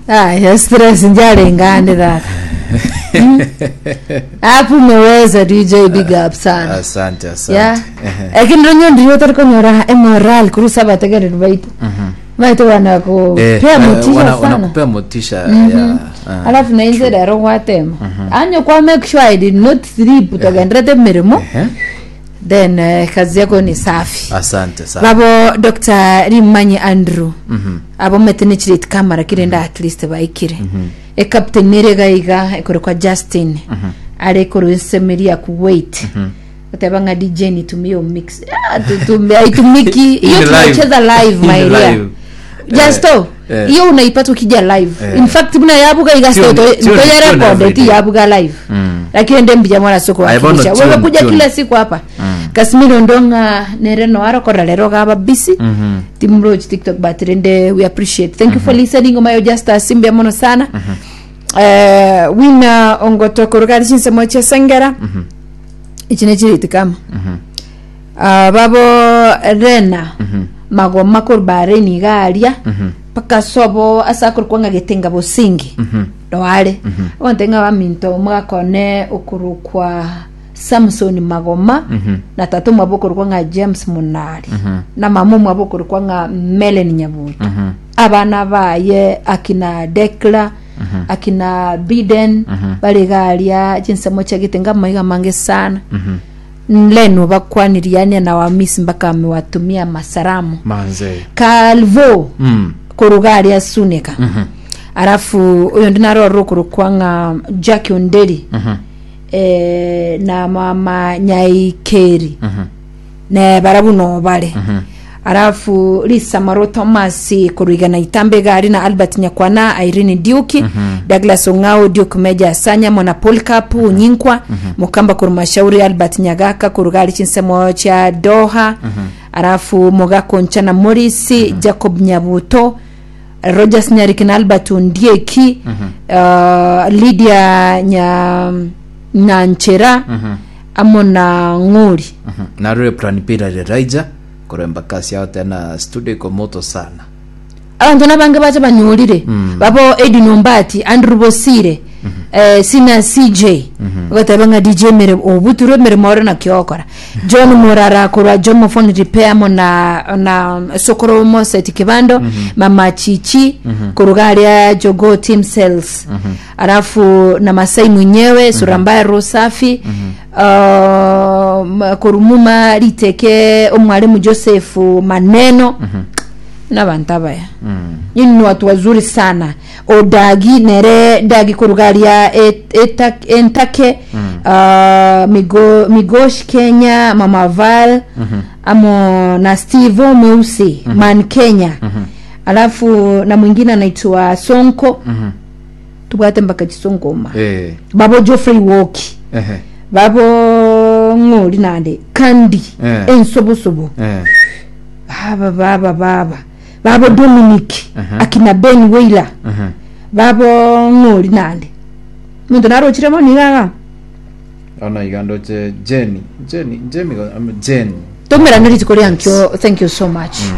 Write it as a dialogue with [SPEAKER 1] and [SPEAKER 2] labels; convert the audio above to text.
[SPEAKER 1] aya stress njalengane raka hapo umeweza dj big up sana
[SPEAKER 2] asante
[SPEAKER 1] ya
[SPEAKER 2] asante Ehe.
[SPEAKER 1] lakini ronyo ndiyo tarikonyora emoral kurusa bategereri baitu baitu
[SPEAKER 2] Eh,
[SPEAKER 1] wanakupea
[SPEAKER 2] eh,
[SPEAKER 1] motisha
[SPEAKER 2] wana-
[SPEAKER 1] sana
[SPEAKER 2] wanakupea motisha ya ah.
[SPEAKER 1] alafu nainze rero gwatema anyo kwa make sure i did not sleep utagenderete mirimo
[SPEAKER 2] Ehe.
[SPEAKER 1] then eh, kazi yako ni safi
[SPEAKER 2] asante sana
[SPEAKER 1] babo dr rimanyi andrew abo metenechirete kamara kirenda at least baikire ecaptain neregaiga ekore kwa justin ari ekoro esemeria kuwait uteba nga dj nitumie mix Ah, tutumie aitumiki hiyo
[SPEAKER 2] Ni live.
[SPEAKER 1] tunacheza live
[SPEAKER 2] Ni
[SPEAKER 1] mairia
[SPEAKER 2] live.
[SPEAKER 1] justo
[SPEAKER 2] Eh.
[SPEAKER 1] hiyo unaipata ukija live
[SPEAKER 2] Eh.
[SPEAKER 1] in fact buna yabuga
[SPEAKER 2] Sio-
[SPEAKER 1] igasto
[SPEAKER 2] sio- sio
[SPEAKER 1] ntoyarekode
[SPEAKER 2] everyday.
[SPEAKER 1] ti yabuga live
[SPEAKER 2] Mm.
[SPEAKER 1] lakini nde mbija mwana soko
[SPEAKER 2] Aibono
[SPEAKER 1] wakilisha
[SPEAKER 2] tune,
[SPEAKER 1] wewe kuja
[SPEAKER 2] tune.
[SPEAKER 1] kila siku hapa kasimiro ndonga nereno arokora lero gaba busy
[SPEAKER 2] Mhm.
[SPEAKER 1] timroch tiktok batirende we appreciate thank you for listening omayo just asimbia mono sana Eh, wina ongotokorogari chinsemo chesengera ichi nechiriti kama Ah, babo rena magoma korbareni igaria paka sobo asakor kwanga getenga bosingi doare ontenga baminto mwakone ukuru kwa samson magoma na tatu mwabokoro kwanga james munari na mamu mwabokoro kwanga melen nyabuto abana baye akina dekla akina biden baligaria chinsemo chagitenga maiga mange sana leno bakwaniriania na wamisi mpaka amewatumia masaramu
[SPEAKER 2] manze
[SPEAKER 1] kalvo
[SPEAKER 2] Mm.
[SPEAKER 1] kurugaria suneka arafu uyo ndinarorwo kurukwanga jack onderi eh, na mama nyaikeri ne barabuno bale arafu lisa maro thomas kurigana itambe gari na albert nyakwana irene diuki douglas ongao duke meja sanya mona polkap nyinkwa mukamba kurumashauri albert nyagaka kurugari chinsemo cha doha arafu mogako nchana morisi jacob nyabuto rogers nyariki na albert ondieki uh, lydia nya nyanchera amo na ng'uri
[SPEAKER 2] Mhm. narure plan pira reraija kuremba kasi yao tena studio iko moto sana
[SPEAKER 1] abantu nabange bacha banyulire babo edi nombati andrew bosire eh, sina cj ugatebanga dj mere obuturo mirimo ore na kiokora john murara kurwa jomo phone repair mo na na sokoro mo set kibando mama chichi kurugaria jogo team sales alafu na masai mwenyewe sura mbaya roho safi uh, m- kurumuma liteke omwalimu joseph maneno n'abantu abaya nyini ni watu wazuri sana odagi nere dagi kurugaria et- eta- entake uh, migo, migosh kenya mama val amo na steve mweusi man kenya alafu na mwingine anaitwa sonko tubwate mpaka chisonkoma
[SPEAKER 2] eh
[SPEAKER 1] babo joffrey woki
[SPEAKER 2] ehe
[SPEAKER 1] babo ng'oli nande kandi
[SPEAKER 2] Eh.
[SPEAKER 1] ensobosobo
[SPEAKER 2] eh
[SPEAKER 1] baba baba baba babo dominic akina ben wailer
[SPEAKER 2] mhm.
[SPEAKER 1] babo ng'oli nande muntu narochiremo nigaka
[SPEAKER 2] ona igando je jeni jeni jemi jen
[SPEAKER 1] tomera neritiko ryankyo thank you so much